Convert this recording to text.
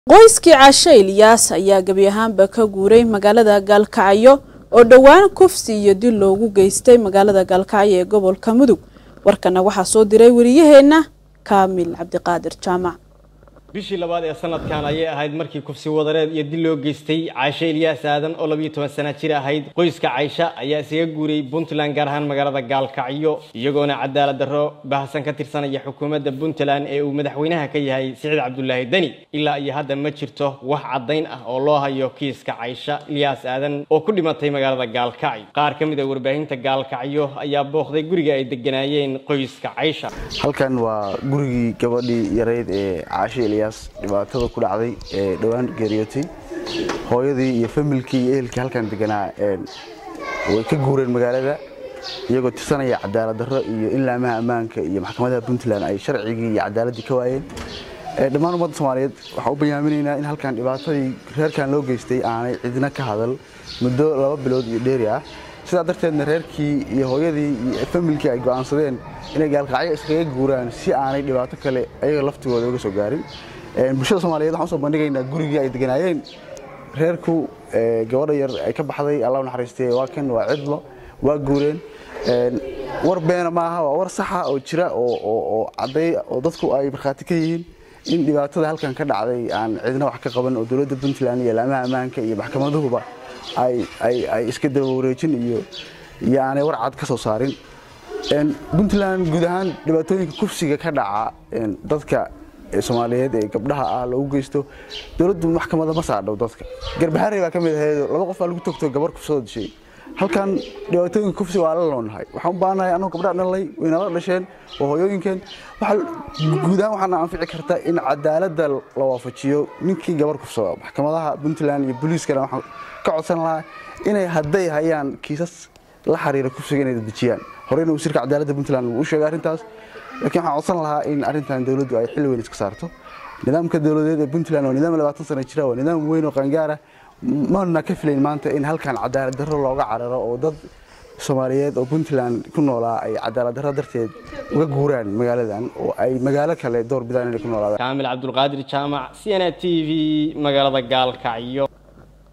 qoyskii caashe ilyaas ayaa gebi ahaanba ka guuray magaalada gaalkacyo oo dhowaan kufsi iyo dil loogu geystay magaalada gaalkacyo ee gobolka mudug warkana waxaa soo diray wariyaheenna kaamil cabdiqaadir jaamac bishii labaad ee sanadkan ayay ahayd markii kufsi wadareed iyo dil loo geystay cayshe ilyaas aadan oo labiyo toban sana jir ahayd qoyska caysha ayaa isaga guuray puntland gaar ahaan magaalada gaalkacyo iyagoona cadaalad darro baahsan ka tirsanaya xukuumadda puntland ee uu madaxweynaha ka yahay siciid cabdulaahi deni ilaa iyo hadda ma jirto wax caddayn ah oo loo hayo kiiska caysha ilyaas aadan oo ku dhimatay magaalada gaalkacyo qaar ka mid a warbaahinta gaalkacyo ayaa booqday guriga ay deganaayeen qoyska caysha halkan waa gurigii gabadhii yareyd ee caashe ilyaas dhibaatada ku dhacday ee dhowaan geeriyootay hooyadii iyo familkii iyo ehelkii halkan deganaa way ka guureen magaalada iyagoo tirsanaya cadaalad darro iyo in laamaha ammaanka iyo maxkamadaha puntland ay sharcigii iyo cadaaladdii ka waayeen dhammaan ummadda soomaaliyeed waxaan u bayaaminaynaa in halkan dhibaatadii reerkan loo geystay aanay cidna ka hadal muddo laba bilood iyo dheeri ah sidaa darteedna reerkii iyo hooyadii iyo familkii ay go'aansadeen inay gaalkacyo iskaga guuraan si aanay dhibaato kale ayaga laftigooda uga soo gaarin bulshada soomaaliyeed waxaan usoo bandhigaynaa gurigii ay deganaayeen reerku gabadha yar ay ka baxday allah naxariistay waa kan waa cidlo waa guureen war beena maaha waa war saxa oo jira oo cadday oo dadku ay markhaati ka yihiin in dhibaatada halkan ka dhacday aan cidna wax ka qaban oo dowladda puntland iyo laamaha ammaanka iyo maxkamaduhuba ay iska daba wareejin iyo aanay war cad ka soo saarin puntland guud ahaan dhibaatooyinka kufsiga ka dhaca dadka soomaaliyeed ee gabdhaha ah loogu geysto dowladdu maxkamada ma saadhow dadka garbaharey baa ka mid ahayd laba qof baa lagu togto gabar kufsoo dishay halkan dhibaatooyinka kufsi waa la loonahay waxaan u baahanahay anuu gabdhaha dhalay waynala dhasheen oo hooyooyinkeen guud ahaan waxaana anfici karta in cadaaladda la waafajiyo ninkii gabar kufsada maxkamadaha puntland iyo booliiskana waxaan ka codsan lahaa inay hadday hayaan kiisas la xiriira kufsiga inay dedejiyaan horeyna wasiirka cadaaladda puntland wuu u sheegay arrintaas laakiin waxaan codsan lahaa in arrintan dowladdu ay xilli weyn iska saarto nidaamka dowladeed ee puntland waa nidaam labaatan sano jira waa nidaam weyn oo qaangaara mana ka filayn maanta in halkan cadaalad darro looga cararo oo dad soomaaliyeed oo puntland ku noolaa ay cadaalad darro darteed uga guuraan magaaladan oo ay magaalo kale door bidaan inay ku noolaadaan kaamil cabdulqaadir jaamac c n a t v magaalada gaalkacyo